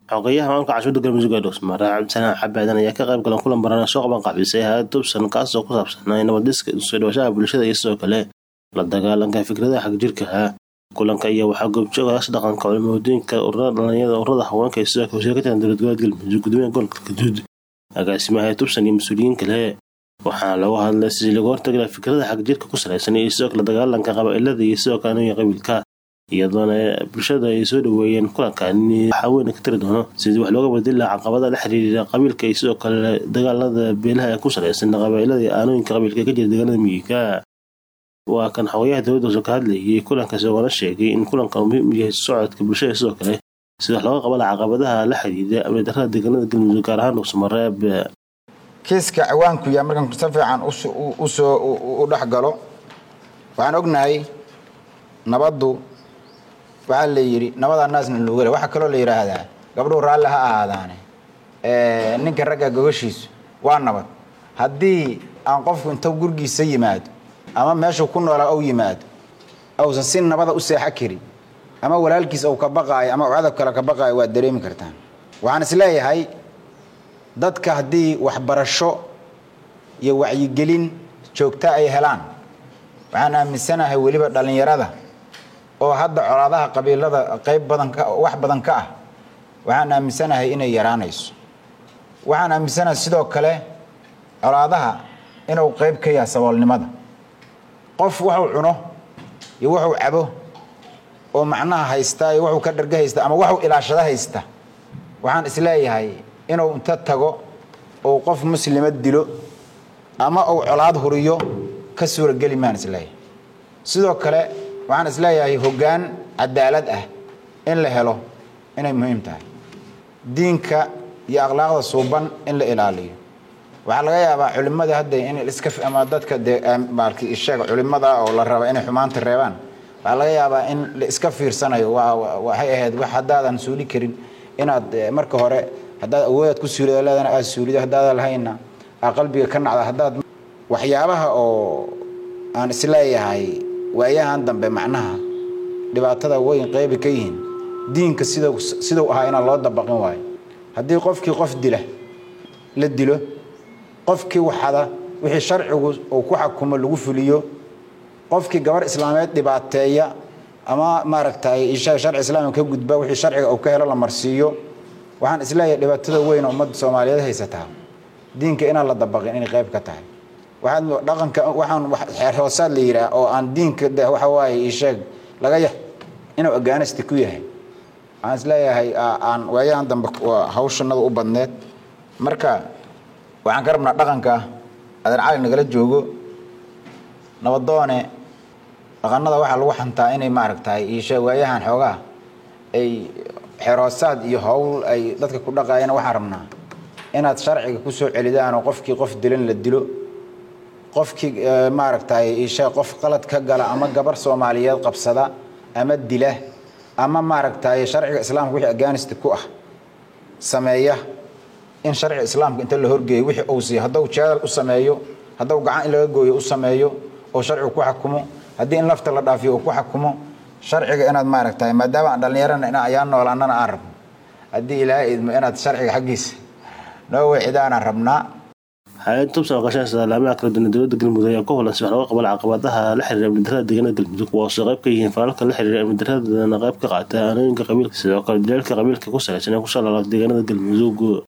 xogeyaha maamulka caasimadda galmudug ee dhuusmare cabdisalaan xabaadan ayaa ka qayb galan kulan barana soo qaban qaabisay hay-ad tubsan kaasoo ku saabsanaa nabadiska soo dhawashaha bulshada iyo sidoo kale la dagaalanka fikradaha xagjirkaha kulanka iyo waxaa goobjooga as dhaqanka culimooyinka ururada dhalinyada ururada haweenka iyo sidoo kale wasiir ka tirsan dowlad goboleed galmudug gudoomiyaha gobolka gaduud agaasimaha tubsan iyo mas-uuliyiin kale waxaana lagu hadlay sidii lagu hortagila fikrada xagjirka ku salaysan iyo sidoo kale dagaalanka qabaa'ilada iyo sidoo kale aniga qabiilka iyadoona bulshada ay soo dhaweeyeen kulankaani waxaa weyn ka tiri doono sidii wax looga badili laha caqabada la xiriira qabiilka iyo sidoo kale dagaalada beelaha ee ku salaysan qabaa'ilada iyo aanooyinka qabiilka ka jira deegaanada miyiga waa kan xogayaha dowladda hoose ka hadlayay kulanka isagoona sheegay in kulankan uu muhiim u yahay socodka bulshada sidoo kale sida wax looga qaba laha caqabadaha la xiriira amni darrada deegaanada galmudug gaar ahaan dhuusamareeb kiiska ciwaanku yaa markaan si fiican usoo u dhex galo waxaan ognahay nabaddu waxaa la yidhi nabadaa naasna luugale waxaa kaloo la yidhaahdaa gabdhuhu raalli ha ahaadaane ninka ragga gogashiisu waa nabad haddii aan qofku inta gurgiisa yimaado ama meeshuu ku noolaa ou yimaado ausan si nabada u seexo karin ama walaalkiis ou ka baqaayo ama cadab kale ka baqaayo waad dareemi kartaan waxaan isleeyahay dadka haddii waxbarasho iyo wacyigelin joogta ay helaan waxaan aaminsanahay weliba dhallinyarada oo hadda colaadaha qabiilada qayb badan ka wax badan ka ah waxaan aaminsanahay inay yaraanayso waxaan aaminsanahay sidoo kale colaadaha inuu qayb ka yahay saboolnimada qof waxuu cuno iyo wuxuu cabo oo macnaha haysta iyo wuxuu ka dharga haysta ama waxuu ilaashado haysta waxaan isleeyahay inuu inta tago ou qof muslima dilo ama uu colaad huriyo ka suurageli maan isleeyahay sidoo kale waxaan isleeyahay hoggaan cadaalad ah in la helo inay muhiim tahay diinka iyo akhlaaqda suuban in la ilaaliyo waxaa laga yaabaa culimada hadda in iska ama dadka dee maalki isheeg culimada oo la raba inay xumaanta reebaan waxaa laga yaabaa in la iska fiirsanayo waxay ahayd wax haddaadan suuli karin inaad marka hore haddaad awoodaad ku suulida leedana aad suulido haddaadan lahayna aa qalbiga ka nacda haddaad waxyaabaha oo aan isleeyahay waayahan dambe macnaha dhibaatada weyn qeybi ka yihiin diinka sida siduu ahaa inaan loo dabaqin waayo haddii qofkii qof dila la dilo qofkii waxada wixii sharcigu uu ku xakumo lagu fuliyo qofkii gabar islaameed dhibaateeya ama maaragtay ishaga sharci islaamka ka gudba wixii sharciga uu ka helo la marsiiyo waxaan isleeyahay dhibaatada weyn oo ummadda soomaaliyeed haysataa diinka inaan la dabaqin inay qayb ka tahay waxaad dhaqanka waxaan xeer hoosaad la yidhaah oo aan diinka de waxa waaye isheeg laga ya inuu agaanasti ku yahay waxaan isleeyahay aan waayahan dambe hawshanada u badneed marka waxaan ka rabnaa dhaqanka adeer cali nagala joogo nabadoone dhaqanada waxaa lagu xantaa inay maaragtahay isheeg waayahan xoogaa ay xeerhoosaad iyo howl ay dadka ku dhaqaayana waxaan rabnaa inaad sharciga ku soo celidaan oo qofkii qof dilan la dilo qofkii maaragtay ishe qof qalad ka gala ama gabar soomaaliyeed qabsada ama dila ama maaragtay sharciga islaamka wixii aganist ku ah sameeya in sharciga islaamka inta la horgeeyo wixii uu siiyo hadduu jeedal u sameeyo hadduu gacan in laga gooyo u sameeyo oo sharcigu ku xakumo haddii in lafta la dhaafiyo uu ku xakumo sharciga inaad maaragtay maadaama aan dhallinyarana in ayaan noolaanana aan rabno haddii ilaahay idmo inaad sharciga xaggiisa noo weecidaanaan rabnaa hay-ad tubsan oo qashaan salaamaha kala duwan dowladda galmudug ayaa ku holan si wax looga qabala caqabadaha la xiriira amni darrada deegaanada galmudug kuwaasoo qayb ka yihiin falalka la xiriira amni darradana qayb ka qaata aanooyinka qabiilka sidoo kale dileelka qabiilka ku salaysan ee ku soo laala deegaanada galmudug